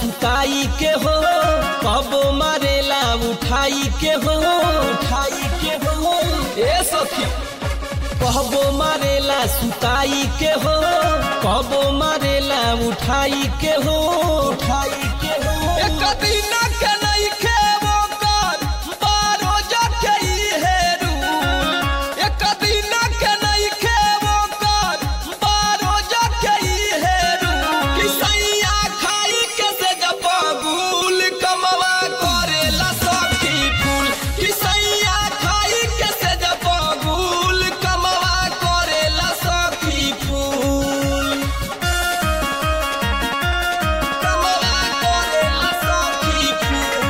सुताई के हो कबो मारेला उठाई के हो उठाई के हो ए सखी कहबो मारेला सुताई के हो कबो मारेला उठाई के हो उठाई के हो एक दिन के नहीं खेबो कर बारो जाके ई हेरू एक दिन के नहीं खेबो कर बारो जाके ई हेरू किसैया खाई के से जपगुल कमवा करेला सखी फूल किसैया खाई के से जपगुल कमवा करेला सखी फूल कमवा करेला सखी फूल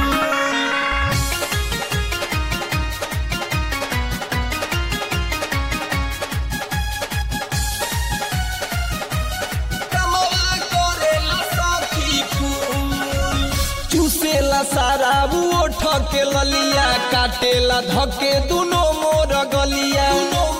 कमवा करेला सखी फूल चूसेला सारा ओठ के ललिया काटेला धके दुनो मोर गलिया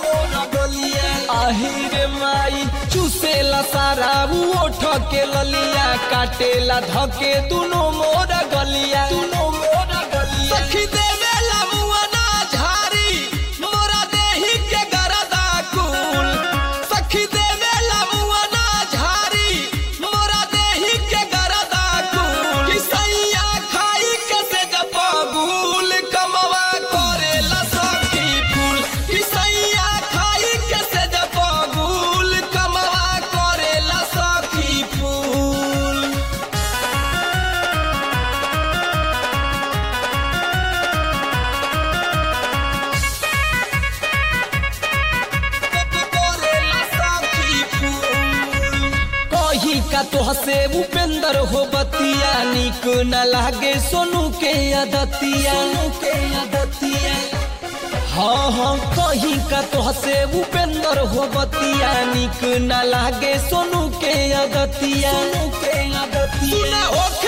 आहिरे माई चूसेला सारा ओठ के ललिया काटेला धके दुनो मोर गलिया दुनो मोर गलिया सखी देवे लमुअना झारी मोरा देही के गरदा कुल सखी देवे लमुअना झारी मोरा देही के गरदा कुल किसैया खाई के से जपगुल कमवा करेला सखी फूल किसैया खाई के से जपगुल कमवा करेला सखी फूल करेला सखी फूल कही का तोह से उपेंद्र हो बतिया निक न लागे सोनू के अदतिया के अदतिया हाँ हाँ कही का तोह से उपेंद्र हो बतिया निक न लागे सोनू के अदतिया के सुना अदतिया होके